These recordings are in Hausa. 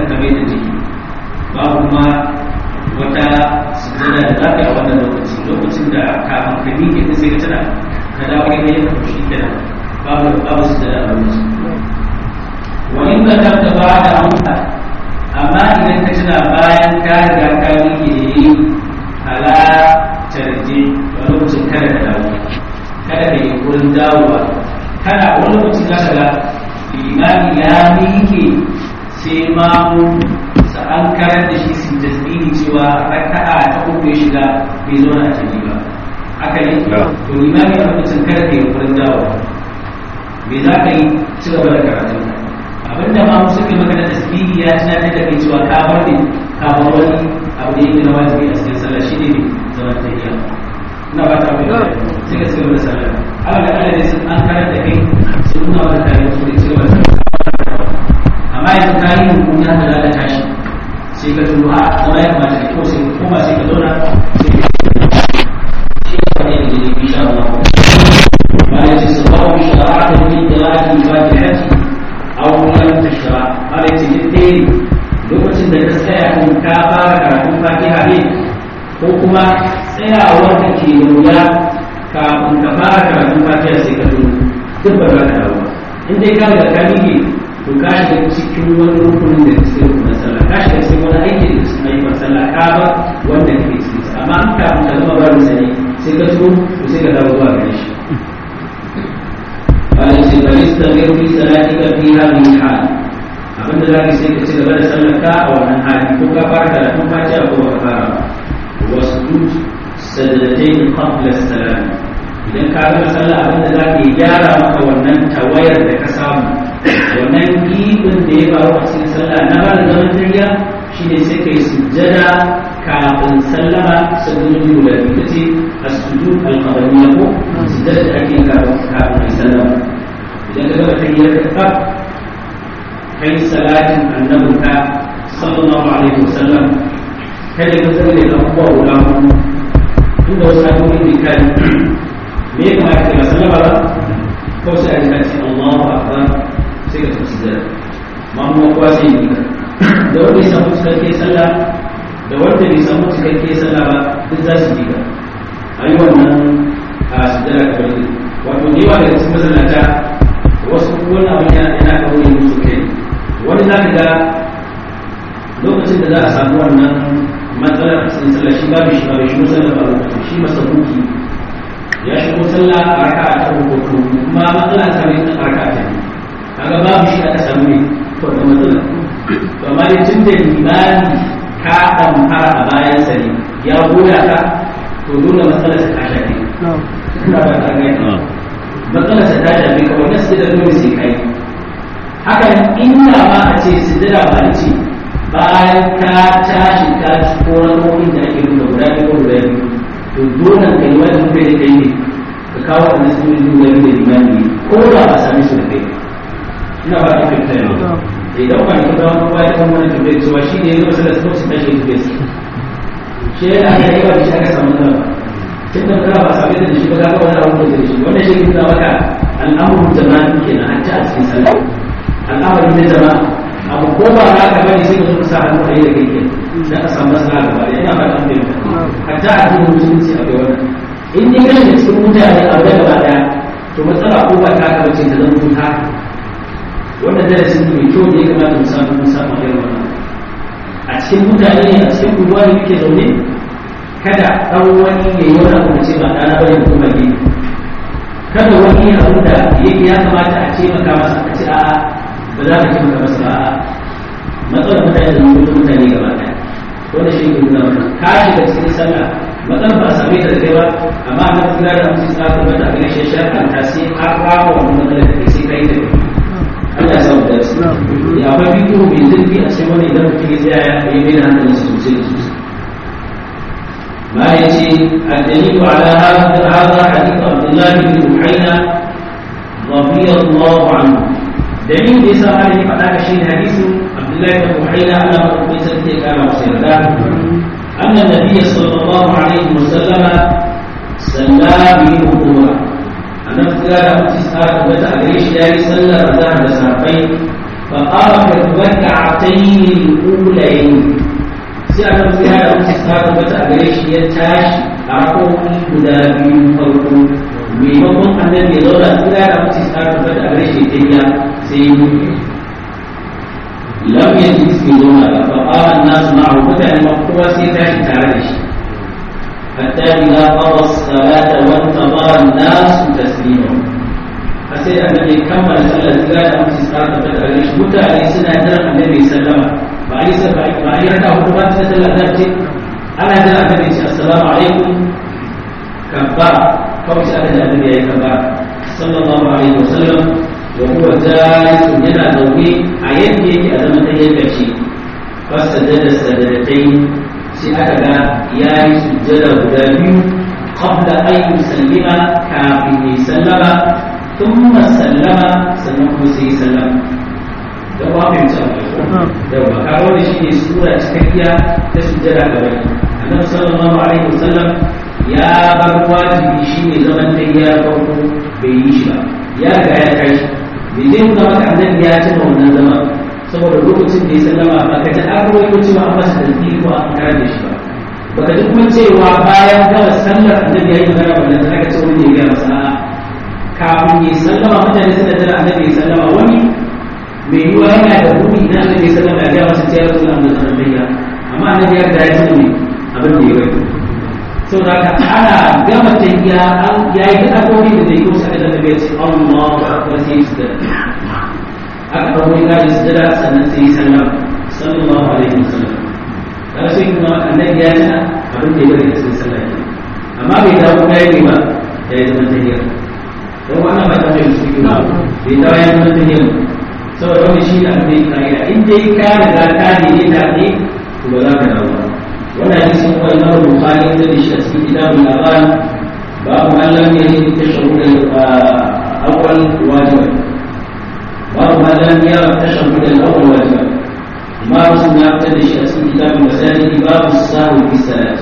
kamar da jiki ba kuma wata sujjada da za ka yi a wannan lokaci lokacin da kafin ka miƙe ta sai ka tana ka dawo ka yi ka shi kenan babu babu sujjada a lokacin wa in ka tabta ba da amsa amma idan ka tuna bayan ka riga ka miƙe yi ala tarje a lokacin kada ka dawo kada ka yi wurin dawowa kada wani lokacin za ka ga limami ya miƙe sai mamu sa an karar da shi su tasbihi cewa raka'a ta uku ya shiga bai zo na tafi ba haka ne to limami a lokacin kada ka yi wurin dawowa me za ka yi ci gaba da karatun ka abinda ma mu suke maka da tasbihi ya tunatar da kai cewa ka bar ne ka bar wani abu da yake na wajibi a cikin sallah shine ne zaman tafiya ina ba ta mai sai ka cigaba da sallah Allah da Allah ne sun an karar da kai sun nuna maka kare su da cigaba da sallah amma yanzu ka yi hukumi haka da tashi sai ka tuno a zama ya kamata da kyau sai ka koma sai ka zauna sai ka shi ne wani da jini insha Allah ma ya ce sababu shara'ata min qira'ati fatihati aw lam tashra ma ya ce dai lokacin da ka tsaya kun ka fara karatun fatiha ne ko kuma tsayawar da ke da wuya kafin ka fara karatun fatiha sai ka tuno duk ba za ka dawo in dai ka riga ka miƙe to ka shiga cikin wani rukunin da cikin rukunin sallah ka shiga cikin wani aiki da cikin ayyukan sallah ka ba wanda kake cikin sa amma an kafin ka zama barin sani sai ka tuno to sai ka dawo zuwa gare shi wala ce bari su tafi fi salatika fi hadhihi hal abin da zaka sai ka ci gaba da sallar ka a wannan hali ko ka fara karatun fatiha ko ka fara ba wasjud sajdatain qabla salam idan ka gama sallah abin da zaka yi gyara maka wannan tawayar da ka samu wannan gibin da ya faru a cikin sallah na ba da zaman tariya shi ne sai kai sujjada kafin sallama sabbin guda biyu ta ce a suju alkabariya ko sujjada da ake kafin kafin sallama idan ka gama tariyar ka tsaf kai salatin annabinka sallallahu alaihi wasallam kada ka zama da abubuwa guda hudu inda wasu abubuwan da kai me ya kamata ka sallama ba kawai sai a ji ka ce Allahu akbar sai ka tafi sujjada mamu kowa sai yi da wanda ya samu cikakke sallah da wanda bai samu cikakke sallah ba duk za su yi ka a yi wannan a sujjada ka bari wato da yawa daga cikin masallata wasu wani abu yana yana kawo yin musu kai wani za ka ga lokacin da za a samu wannan matsalar a cikin sallah shi babu shi babu shi musallar ba lokacin shi masabuki ya shigo sallah a raka'a ta uku kuma matsala ta mai a raka'a ta biyu kaga babu shi aka samu ne to da matsala to amma dai tun da limani ka damfara a bayan sa ne ya goya ka to dole matsalar ta ta shafe ina ba ta ga matsalar ta ta shafe ka wannan sai da dole sai kai haka inda ma a ce sidira ba ni ce bayan ka tashi ka ci ko rakokin da ake nuna guda biyu ko guda biyu to dole ka yi wani bai da kai ne ka kawo wannan sunan duba da limani ko ba a same su da kai ina ba ta fita yau idan ba ni kuma kuma ya kan wani tambayar cewa shi ne yanzu masalar sun su tashi da su shi yana da yawa da shi aka samu nan tun da kana ba sabai da shi ba ka ga wani abu da shi wannan shi ne maka al'amuran jama'a kenan hatta a cikin sallah al'amarin na jama'a abu ko ba za ka bari sai ka zo ka sa hannu a yi da kai ke sai ka samu masala gaba da ina ba ta fahimta hatta a cikin musulunci a bai wannan in dai kana da cikin mutane a wajen gaba daya to matsala ko ba ta ka bace ta zama ta wannan darasin ne mai kyau da ya kamata mu samu mu samu irin wannan a cikin mutane ne a cikin unguwa ne muke zaune kada dan wani ya yi wani abu ce ba ɗana bane ko ba ne kada wani abu da yake ya kamata a ce maka masa a ce a'a ba za ka ce maka masa a'a matsalar mutane da mutum mutane gaba ɗaya wanda shi ne nuna wannan ka shiga cikin sallah matsalar ba a same ta da kai ba amma a kira da mutum sa ka mata a ganin shi shafin ta sai har rama wannan matsalar da kai sai ka yi da kai Allah ya samu da su ya akwai bidiyo mai zurfi a cikin wani idan mutum ya tsaya ya yi mai da hankali sosai da sosai ما يجي الدليل على هذا هذا حديث عبد الله بن بحينا رضي الله عنه دليل ليس عليه فذاك شيء حديث عبد الله بن بحينا أن ربي سنتي كان وسيردا أن النبي صلى الله عليه وسلم صلى به الظهر أن افتكار تسعة وتأجريش يا صلى رضاه لساقين فقام في الركعتين ta tabbata a gare shi ya tashi a rakowi guda biyu farko maimakon annabi ya zauna tsira da mutu ta tabbata a gare shi ya tafiya sai ya mutu lam yajid fi zauna ba fa qala an-nas ma'ahu mutane ma kowa sai tashi tare da shi hatta idza qada as-salata wa intadara an-nas taslimahu sai da annabi kammala sallar tsira da mutu ta tabbata a gare shi mutane suna jiran annabi sallama ba a yi sa ba a yi raka hudu ba ta sallar da ce ana jira annabi ce assalamu alaikum kabbara kawai sai aka ji annabi ya yi kabbara sallallahu alaihi wasallam wa huwa jalisun yana zaune a yadda yake a zaman tayyar gashi fasajada sajadatai sai aka ga ya yi sujjada guda biyu qabla an yusallima kafin ya sallama thumma sallama sannan kuma sai sallama da ba mai ta da ba ka wanda shine sura cikakkiya ta sujjada ga bai annabi sallallahu alaihi wasallam ya bar wajibi shine zaman tayyar farko bai yi shi ba ya riga ya kai bai zai nuna maka annabi ya cika wannan zaman saboda lokacin da ya sallama ba ka ji an rawaito cewa an masa tasbihi ko an karar da shi ba baka ji kuma cewa bayan gama sallar annabi ya yi magana wannan sai ka ce wani ne ya masa a'a kafin ya sallama mutane suna jira annabi ya sallama wani mai yiwuwa yana da buɗi idan annabi ya sallama ya gaya masa cewa rasul amma zaman bayya amma annabi ya riga ya sani abin da ya bai saboda haka ana gama tafiya an yayi addu'o'i da zai yi wasu da annabi ya ce Allahu akbar sai su da aka ɗauko ya yi sujada sannan sai sallama sallallahu alaihi wasallam dan sai kuma annabi ya ci abin da ya bari a cikin sallah ke amma bai dawo kuma ya yi ba ya yi zaman tahiyya don wannan ba ta mai su yi ba bai dawo ya zaman tahiyya saboda wani shi da abin da ya ka'ida in dai ka riga ka ne da ne to ba za ka dawo ba wannan hadisi kuma imam bukhari ya da shi a cikin kitabul azan babu man lam yajid tashahhud al-awwal wajiban babu man lam yara tashahhud al-awwal wajiban ما مسلم يعتد شيء اسم كتاب المساجد باب السهو في الصلاة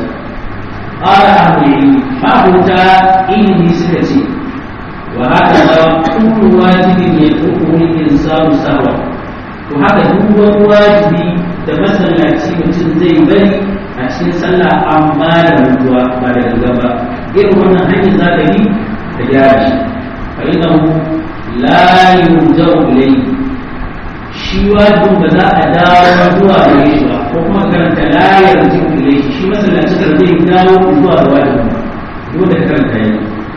قال أهل العلم ما قلت إني سكتي وهكذا كل واجب يتركه الإنسان سهوا وهذا هو واجب تمثل لأتي mutum zai bari a cikin sallah amma da mutuwa ba da gaba irin wannan hanyar za ta yi ta gyara shi fa innahu la yurja'u ilayhi shi wajibin ba za a dawo zuwa gare shi ba ko kuma karanta layar jin ile shi shi masallaci da zai dawo zuwa ga wajibin ba dole ka karanta yi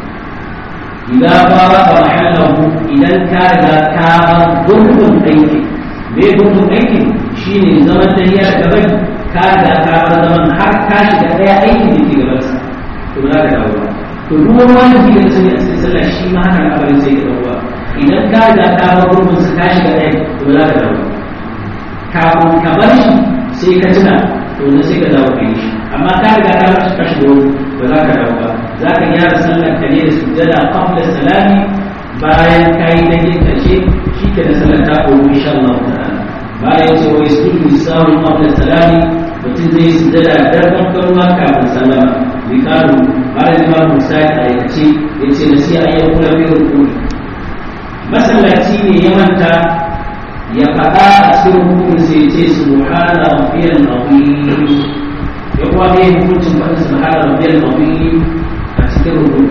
idan fara ba mahallahu idan ka riga ka ba gurbin aiki me gurbin aiki shine zaman tahiya da gaban ka riga ka bar zaman har ka shiga daya aikin da ke gaban sa to za ka dawo to duk wani wajibi da sani a cikin sallah shi ma haka al'amarin sai ka dawo idan ka riga ka bar gurbin sa ka shiga ɗaya to za ka dawo kafin ka bar shi sai ka tuna to na sai ka dawo ka yi shi amma ka riga ka bar shi ka shiga wani ba za ka dawo ba za ka gyara sallar ka ne da sujjada qabla salami bayan ka yi na yin ƙarshe shi ke da sallar ta koyo insha Allah ta'ala bayan ce wai sujudu sawu qabla salami mutum zai sujjada darban karuwa kafin sallama bikaru bayan imam Musa ya aikace ya ce na sai ayyukan fi rukuni masallaci ne ya manta ya faɗa a cikin hukumin sai ce subhana rabbiyal azim ya kuma bai hukuncin faɗin subhana rabbiyal azim a cikin rukun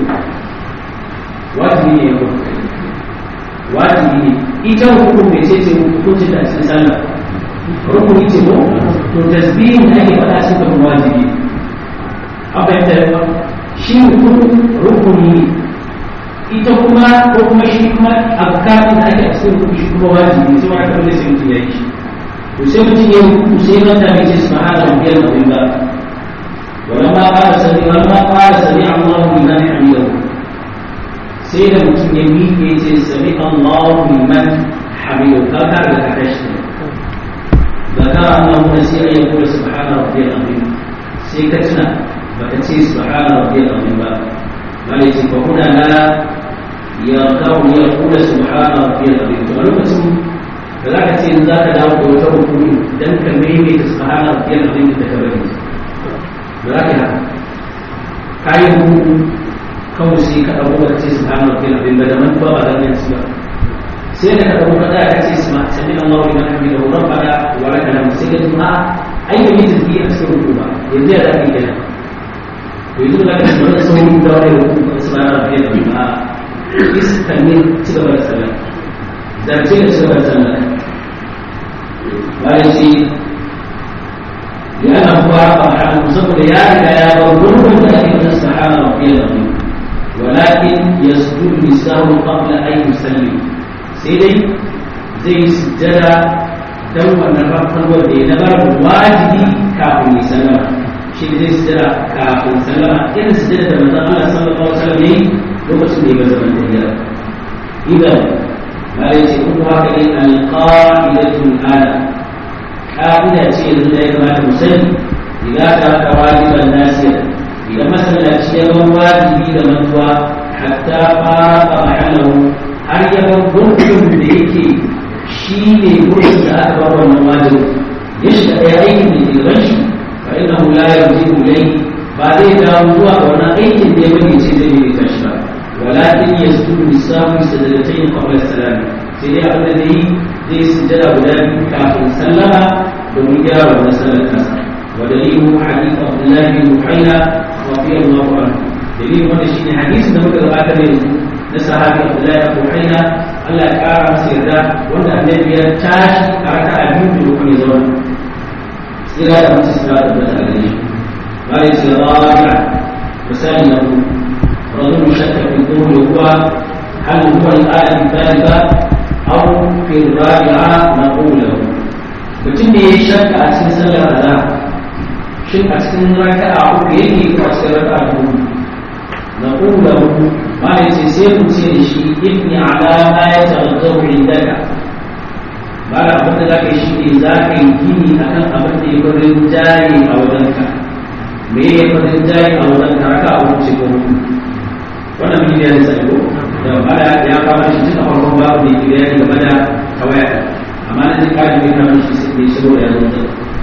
wajibi ne ya kuma wajibi ne ita hukun mai ce ce hukuncin da a cikin sallah rukuni ce ko to tasbihin da ake faɗa cikin kuma wajibi an fahimta shi hukun rukuni ne ita kuma ko kuma shi kuma azkarin da ake cikin rubutu shi kuma wajibi sai wani kamar sai mutum ya yi shi to sai mutum ya rubutu sai manta mai ce subhana rabbiyal azim ba ولما قال سمع ولما قال سمع الله لمن حمده sai da mutum ya miƙe ce sami Allah liman hamidu ka ka da ka tashi da ka Allah mun sai ayi kula subhana rabbiyal azim sai ka tuna baka ce subhana rabbiyal azim ba bale ce fa kuna la ya kawo ya kula subhana rabbiyal azim to a lokacin da za ka ce in za ka dawo da wata hukumi dan ka maimaita subhana rabbiyal azim da ka bari da za ka haka kayan hukumu kawai sai ka ɗauko ka ce subhana rabbiyal azim da man ba da nan ba sai da ka ɗauko ka tsaya ka ce sami Allahu liman hamidahu rabbana wa lakal hamd sai ka ji a ai da yi tasbihi a cikin ruku ba yanzu ya zafi kenan yanzu da ka sanar da sauran da wani ruku ba su ba na fiye da ba iska ne ci gaba da sallah zarce da ci gaba da sallah bayan ce yana kuwa ba a saboda ya riga ya bar gurbin da ake masa sahara wa fiye da wani ولكن يسجد لسهو قبل أن يسلم سيدي زي سجد دو النفر والدي نبر واجبي كافر يسلم شيء زي سجد كافر سلم إن سجد من الله صلى الله عليه وسلم لي لو بسم الله بزمن تهيرا إذا ما ليس كل هكذا القاعدة الآن قاعدة شيء زي ما تسلم إذا ترك واجبا ناسيا idan masallaci ya bar wajibi da mantuwa hatta fara mahallahu har ya bar gurbin da yake shi ne gurbin da aka bar wannan wajibi ya shiga ɗaya aikin da ke gaban shi fa inna hu la yarji'u ilayhi ba zai dawo zuwa ga wannan aikin da ya bari ce zai yi tashi ba walakin yasjudu lisawi sajadatayn qabla salam sai dai abin da zai zai sujjada guda biyu kafin sallama domin gyara wannan sallar kansa ودليله حديث عبد الله بن بحيرة رضي الله عنه دليل هذا الشيء حديث ده ممكن بعد من نسحاب عبد الله بن بحيرة الله كارم سيدا وأن النبي تاش أركع الجند وكم يزول سيرا من سيرا تبت عليه قال سيرا وسالنا رجل شك في الظهر هو هل هو الآية الثالثة أو في الرابعة نقول له mutum ne ya shakka a cikin sallar azhar shin a cikin raka'a uku yake ko a cikin raka'a hudu na kula hudu ma ya ce sai ku ce da shi ibni ala ma ya tarzau indaka ba da abin da zaka yi shi ne za ka yi gini akan abin da ya farin jari a wajenka me ya farin jari a wajenka raka'a uku ce ko hudu wannan mun yi da sai ko da bada ya fara shi tun a farkon babu ne ke bayani game da kawaya amma na zai kare mai kamar shi sai shigo da yanzu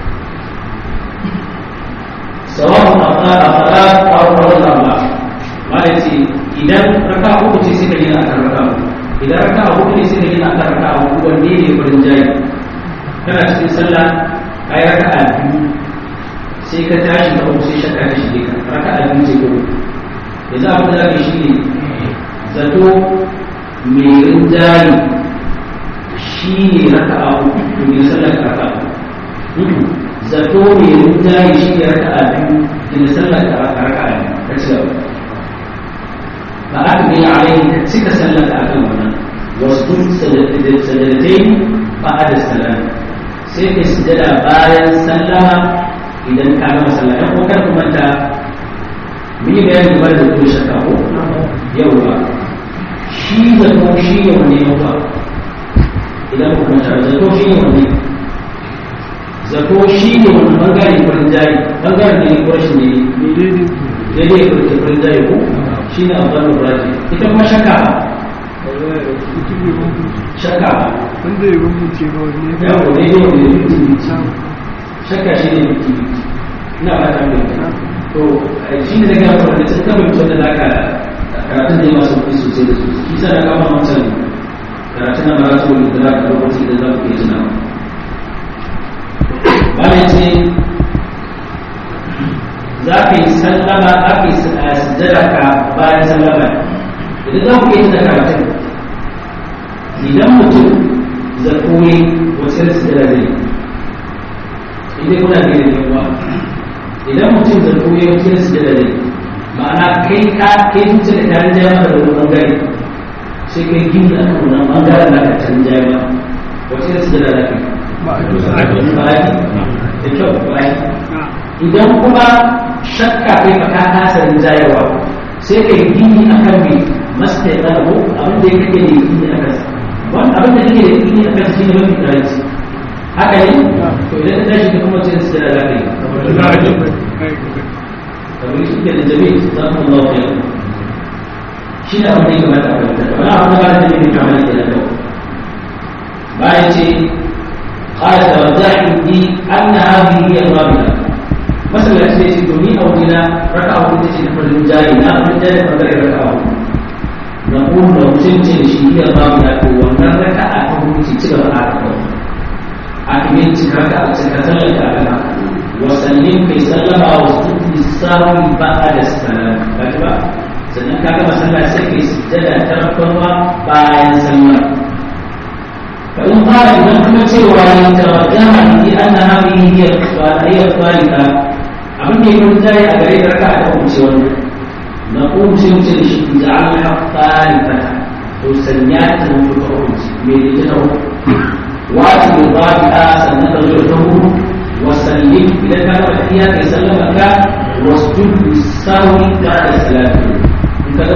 sawa'un aqara salat aw qawlan Allah wanda ce idan raka uku ce suka yi akan raka uku idan raka uku ne suka yi akan raka uku wanne ne farin jayi kana cikin sallah kai raka a biyu sai ka tashi ka uku sai shakka ta shige ka raka a biyu ce ko yanzu abin da zaka shi ne zato mai rinjayi shi ne raka a uku domin sallar raka uku zato mai rinjaye shi ne raka a biyu da sallar raka a biyu ka ci gaba ba aka bi alaihi ka cika sallar da akan wannan wasu sajadatai ba a da salam sai ka sujada bayan sallama idan ka gama sallah ɗan ko kar ku manta mun yi bayani game da kuma shakka ko yawwa shi zato shi ne wani yawa idan ku manta zato shi ne wani zato shi ne wani bangare farin jari bangaren da ne ko shi ne daidai da ke farin jari ko shi ne abban raji ita kuma shakka shakka wanda ya bambance ba wani ya ko daidai wanda ya mutu shakka shi ne mutu ina ba ta mai to shi ne daga yawon da sun kama mutum da zaka karatun da ya masu kuɗi sosai da sosai kisa da kama wancan karatun na maratu da za ka lokaci da za ku iya tunawa bayan ce za ka yi sallama aka yi sujjada ka bayan sallama idan za ku yi da karatun idan mutum zato ne wacce da sujjada zai idan kuna ne da yawa idan mutum zato ne wacce da sujjada zai ma'ana kai ka kai zuciya da tarin jaya maka da wani bangare sai kai gini a kan wannan bangaren da ka tarin jaya maka wacce da sujjada za ka yi da kyau bayan idan kuma shakka kai ka ka kasa rinjayarwa sai ka yi gini a kan mai masta ya ɗago abin da ya kake da gini a kansa wani abin da kake da gini a kansa shi ne mafi karanci haka ne to idan ka tashi ka kuma cin su da za ka yi kamar shi ke da jami'i za ku Allah ya shi ne abin da ya kamata a fahimta wani abin da ba da jami'i kamar yadda na kawo bayan ce قال توزع عندي أن هذه هي الرابعة مثلا سيسي دوني أو دينا ركعة وتسي نفر الجاري لا الجاري فضل ركعة نقول لو سنتي شيء هي الرابعة وأن ركعة تقول تسي تلو ركعة أكمل تكرك أتكتل لك sannan kai sallama wa sujudi sawi ba'da salam kaji ba sannan ka gama sallah sai kai sujjada ta rabbama bayan sallah fa in qala idan kuma cewa ya tarajjama bi anna hadhihi hiya hiya thalitha abin da yake mutane a gare ka ka kuma ce wannan na kuma sai wuce da shi ja'alna thalitha to sanya ta mutu ta hukunci me ne ta wati bi dhabi'a sannan ka zo ta hukunci وسلم إذا كان فيها يسلم لك واسجد بالسهو بعد السلام إن كان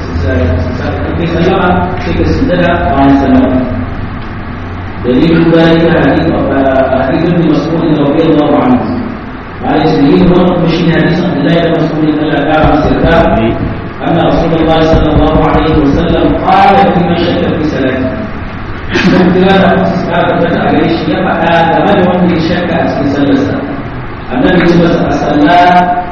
في سلم فيك السجدة بعد السلام دليل ذلك حديث حديث ابن مسعود رضي الله عنه قال دليل هو مشي حديث عبد الله بن مسعود الا كان سرقا ان رسول الله صلى الله عليه وسلم قال فيما شك في صلاته sun kira da wasu suka tabbata a gare shi ya faɗa game da wanda ya shakka a cikin sallarsa annabi ce masa a sallah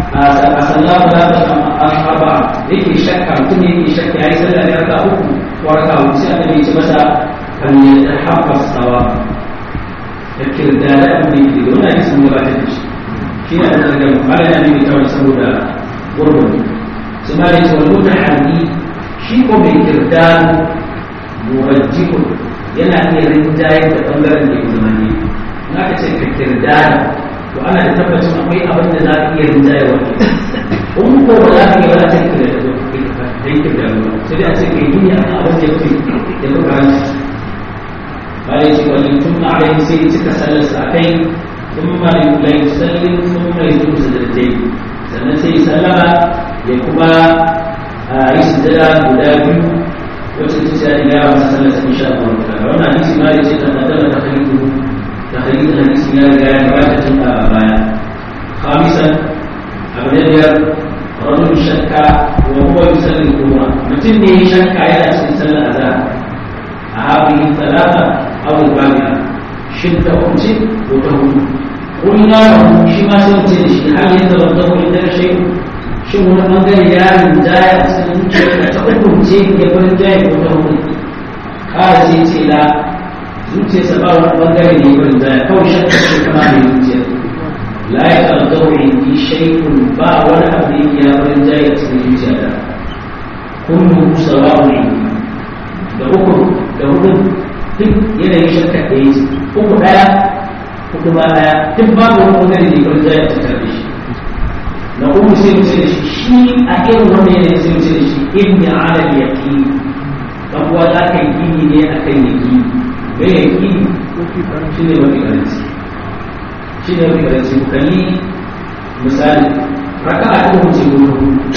a sallah ba za ta ashaba yake shakka mutum yake shakka yayi sallah da raka uku ko raka uku sai annabi ce masa kan ya tahabba sawa da kirda da abin da yake da wannan hadisin gabatar da shi shi ne da daga malama ne mai tawar saboda gurbin sai malai ce wani mutahanni shi ko mai kirda murajjikun yana iya rinjaye da bangaren da ya zama ne in aka ce ka kirdana to ana da tabbacin akwai abin da za ka iya rinjaye wa ke in ko ba za ka iya wani cikin da ya kirdana ba sai dai a ce ka yi duniya a abin da ya fi ya fi karanci bayan ce wani tun na alayhi sai ya cika sallarsa a kai sun ma la yusallin sun ma yusu sajdatai sannan sai ya sallama ya kuma yi sujada guda biyu wacce ta ce ya gyara masa sallar sa insha Allah ta'ala wannan hadisi ma yace ta kaddama ta khalidu ta khalidu hadisi ya riga ya gabata tun a baya khamisan abu da biyar rajul shakka wa huwa yusalli al-qur'a mutum ne ya shakka yana cikin sallar azhar a hadhihi talata aw al-babi'a shin ta hukunci ko ta hukunci قلنا له شما سوتي شي هل يتوضا عند شيء shin wani bangare ya rinjaya a cikin zuciya ta hukunce ya fi rinjaya ko ta hukunci kara ce ce la zuciya sa ba wani bangare ne ya rinjaya kawai shakka ce kama mai zuciya la ya kalgau indi shaikun ba wani abu da ya fi rinjaya a cikin zuciya da kullu sawa'u ne da uku da hudu duk yanayin shakka da ya ce uku daya uku ba daya duk babu wani bangare ne ya fi rinjaya a cikin shi na uku sai mu ce da shi shi a irin wannan yanayin sai mu ce da shi inni ala yaqin dan uwa za ka yi gini ne akan yaqin me yaqin shi ne mafi karanci shi ne mafi karanci ku kalli misali raka'a ta uku ce ko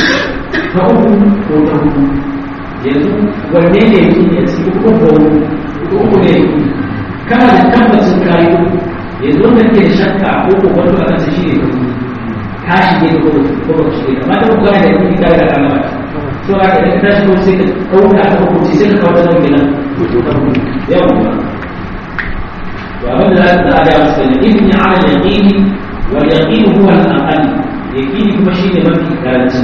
ta uku ko ta uku yanzu wanne ne yaqin ya ci uku ko uku uku ne kana da tabbacin kayi uku yanzu wanda ke shakka ko ko wanda aka ce shi ne ta uku ka shige da kuma kuma shige amma ta kuma da yake kai da kana so a da ta shi ko sai ka dauka ta hukunci sai ka kawo ta gina yau to abin da za a ga musu ne ibn ala yaqini wal yaqin huwa al aqal yaqini kuma shine mafi karanci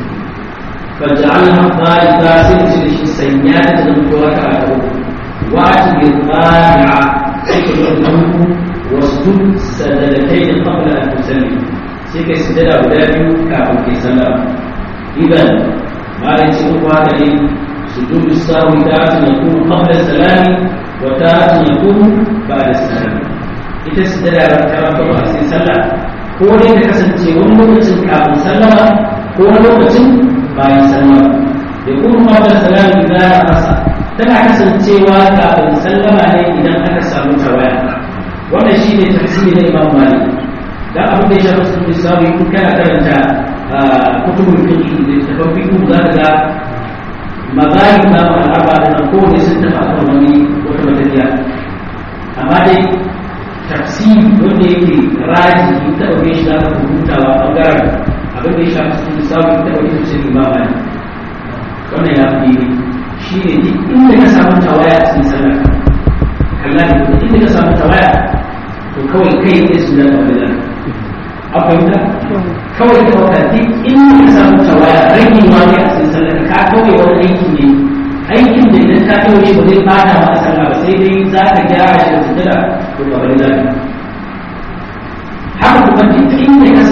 faj'alha dhalika sai shi shi sanya ta da mutuwa ka a ko wa ati qani'a sai ka zo wasjud sadadatayn qabla an tusalli sai kai sujada guda biyu kafin kai sallah idan malai ce uku haka ne sujudu sawi ta ta yakunu qabla salami wa ta ta yakunu ba'da salami ita sujada ran ta rafa a cikin sallah ko dai ta kasance wani lokacin kafin sallama ko wani lokacin bayan sallama yakunu qabla salami idan rasa tana kasancewa kafin sallama ne idan aka samu tawaya wannan shine tafsiri na Imam Malik da abin da ya shafi sun lissafi kun kana karanta kutubul fiqh da tafan fiqh za ka ga mazahib na al'aba da nan kowane sun tafi akan wani wata matariya amma dai tafsiri wanda yake raji in ta ɗauke shi za ka hutawa ɓangaren abin da ya shafi sun lissafi ta ɗauke shi sai ba mani wannan ya fi shi ne duk inda ka samu tawaya a cikin sallah kalla ne duk inda ka samu tawaya to kawai kai ne su da kawai da akwai kawai da wata duk inda ka samu tawaya rage ma ne a cikin sallah ka kawai wani aiki ne aikin da idan ka kawai shi ba zai bada ma sallah ba sai dai za ka gyara shi da sujada to ba bari zaka haka kuma duk inda ka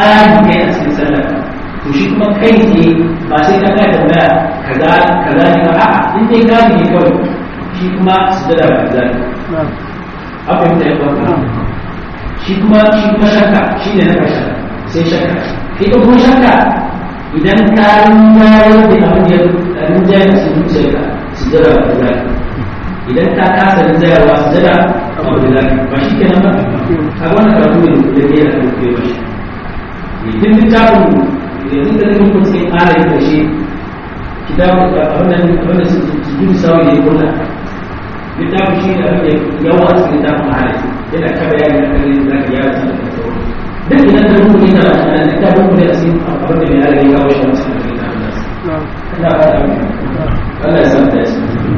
ƙari ne a cikin sallar to shi kuma kai ne ba sai ka ga tambaya kaza kaza ne ba a'a in dai ƙari ne kawai shi kuma sujada ba kaza ne abin da ya kwanta shi kuma shi kuma shakka shi ne na kasha sai shakka ita kuma shakka idan ka rinjaye da abin da ya rinjaye da cikin zuciyarka sujada ba kaza ne idan ka kasa rinjayarwa sujada ba kaza ne ba shi kenan ba a wannan karatu ne da ke da kai ba shi idan littafin yanzu da nufin kun sai ƙara yin ƙarshe kitabun abin da su gudu sawa ne kula littafin shi ne abin da yawa a cikin littafin mahalli yana ta bayani a kan yin zaka yara sun da sauran duk idan da mutum yana da shi littafin ku da su abin da mai ala ya kawo shi wancan da littafin nasu ina fata Allah ya san da shi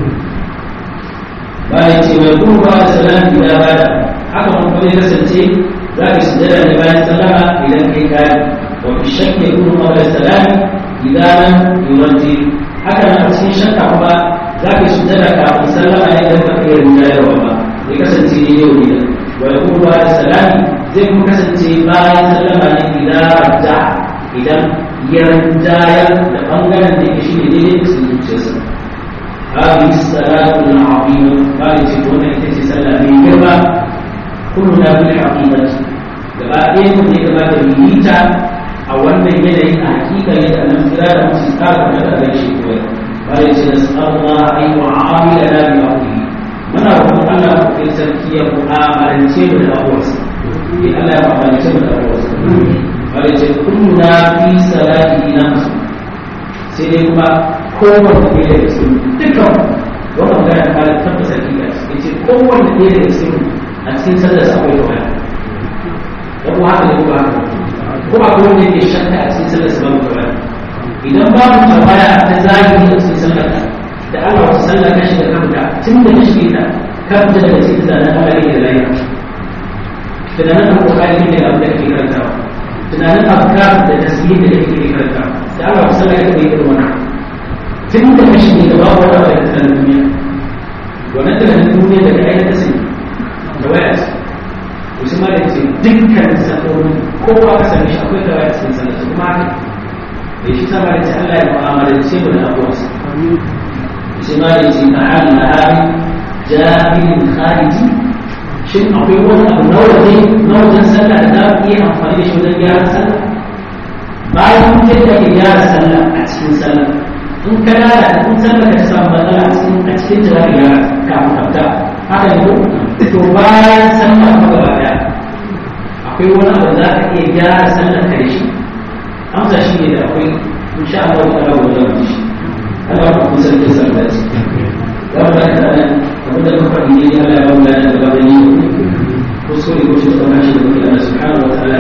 bayan ce mai kuma ba da salami da bada haka kuma zai kasance za ka sujada ne bayan sallama idan kai kari wa fi shakki kuma qabla salami idan lam yurji haka nan a cikin shakka kuma za ka sujada kafin sallama ne idan ba ka yi rinjayarwa ba zai kasance ne yau ne wa ya kuma ba da salami zai kuma kasance bayan sallama ne idan rajja idan ya rinjayar da bangaren da ke shi ne daidai da sun zuciyarsa هذه الصلاة العظيمة قال تكون إتسي صلى من جربة كلنا بالحقيقة gaba ɗaya mu ne gaba da milita a wannan yanayin a hakika yadda nan kira da musu tsara da da shi koyar bare ce da sallallahu alaihi wa amila da bi aqihi muna roƙon Allah ku kai sarki ya mu'amalance mu da abuwarsa in Allah ya mu'amalance mu da abuwarsa bare ce kullu na fi salati na musu sai dai kuma kowanne ɗaya daga cikin dukkan wannan magana ta da tabbata hakika ya ce kowanne ɗaya daga cikin a cikin sallar sa akwai tawaya da kuma haka ne kuma haka ko a kowanne yake shakka a cikin sallar sa babu tawaya idan babu tawaya ta zahiri a cikin sallar ka da Allah wata sallar ka shiga kanka tun da ka shige ta ka fita daga cikin tunanin Allah yake da lafiya tunanin alƙur'ani ne da abin da kake karantawa tunanin afkar da tasbih da kake karantawa da Allah wata sallar ka bai irin wannan tun da kashi ne gaba wata wata da tsanin duniya wannan tunanin duniya daga ainihin ta sai da waya ce to shi ma da ce dukkan sakon kowa ka sami shi akwai da waya cikin sanar su kuma haka da shi sama da ce Allah ya mu'amalance mu da abuwarsa shi ma da ce ta'ala na hali jahilin khariji shin akwai wani abu na waje na wajen sallah da za mu iya amfani da shi wajen gyara sallah bayan mun yadda ke gyara sallah a cikin sallah in ka yara in sallar ka samu matsala a cikin a cikin jawari yara kafin kafta haka ne ko to bayan sallar ka gaba daya akwai wani abu za ka iya gyara sallar ka da shi amsa shi ne da akwai insha Allah ta rabu da mu shi Allah ya kuma sarki sallar shi za mu ga da nan abin da ka faɗi ne Allah ya ba mu da gaba da ni ko so ne ko shi da kuma shi da Allah subhanahu wa ta'ala